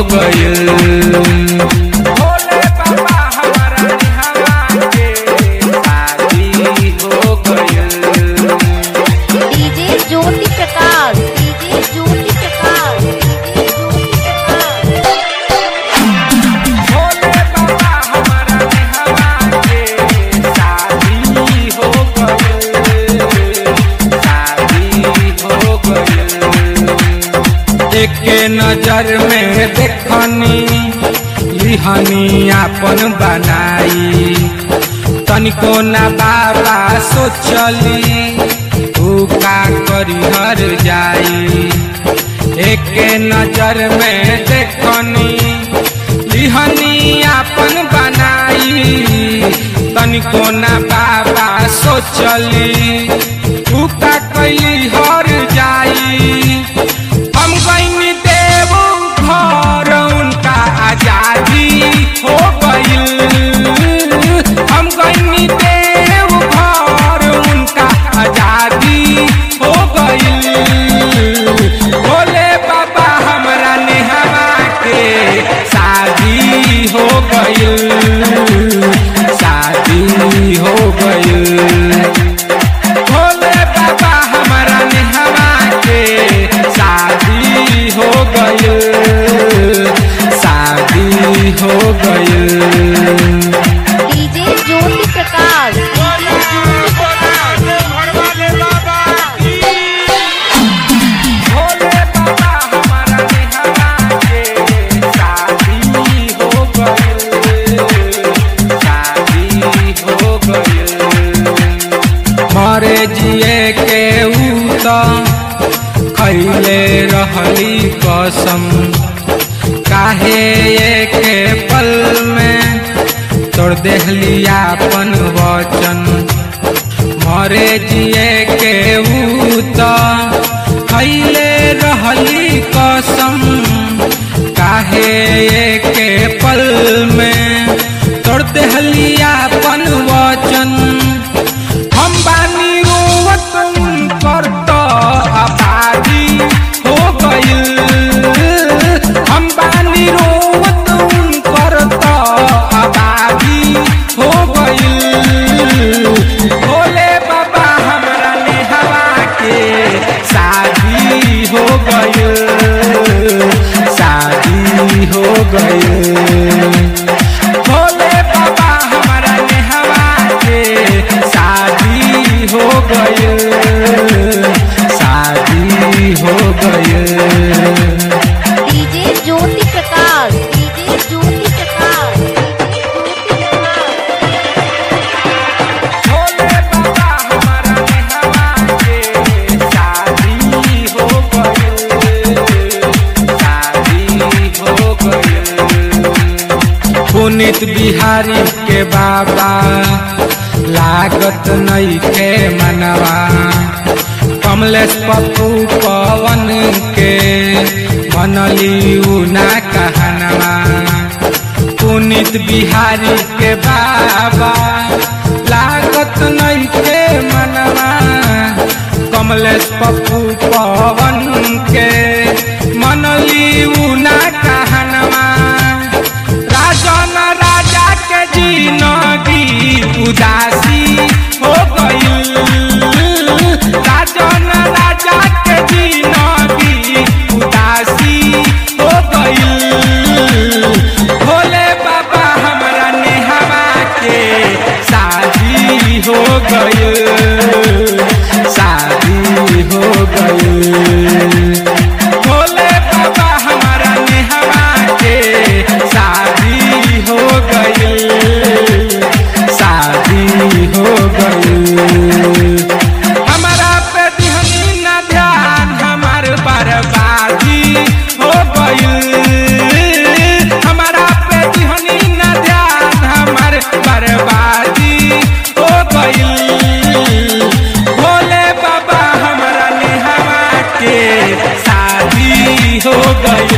गइल भोले बाबा हमारा निहवा के शादी हो गइल DJ Jyoti Prakash DJ Jyoti Prakash DJ Jyoti Prakash Bhole Baba हमारा निहवा के शादी हो गइल शादी हो गइल एके नजर में देखनी लिहनी आपन बनाई तनिको ना बाबा सोचली तू का करी हर जाई एके नजर में देखनी लिहनी आपन बनाई तनिको ना बाबा सोचली तू का कैली हर जाई हम गईनी देव घर उनका आजादी हो गइल हम गईनी देव घर उनका आजादी हो गइल भोले बाबा हमरा नेहवा के शादी हो गइल शादी हो गइल भोले बाबा हमारा नेहवा के शादी हो गइल शादी हो गइल डीजे ज्योति प्रकाश डीजे ज्योति भोले बाबा हमारा नेहवा के शादी हो गइल शादी हो गइल मरे जिए के ऊ त खैले रहली कसम काहे के पल में तोड़ देहली आपन वचन मरे जिए के ऊ त खैले रहली कसम काहे के पल में तोड़ देहली आपन वचन हम बानी रोवत कर तो आबादी हो गइल हम बानी रोवत कर तो आबादी हो गइल भोले बाबा हमरा नेहवा के शादी हो गइल शादी हो गइल भोले बाबा हमारा नेहवा के शादी हो गइल शादी हो गइल DJ Jyoti Prakash DJ Jyoti Prakash DJ Jyoti Prakash Bhole Baba हमारा नेहवा के शादी हो गइल शादी हो गइल पुनित बिहारी के बाबा लागत नहीं के मनवा कमलेश पप्पू पवन के मनली उना कहनवा पुनित बिहारी के बाबा लागत नहीं के मनवा कमलेश पप्पू पवन के मनली उना कहनवा राजन राजा के जिनगी उदासी हो गइल राजन राजा के जिनगी उदासी हो गइल भोले बाबा हमरा नेहवा के शादी हो गइल शादी हो गइल भोले बाबा हमारा नेहवा के शादी हो गइल शादी हो गइल हमारा पे दिहनी ना ध्यान हमार बर्बादी हो गइल हमारा पे दिहनी ना ध्यान हमार बर्बादी हो गइल भोले बाबा हमारा नेहवा के शादी हो गइल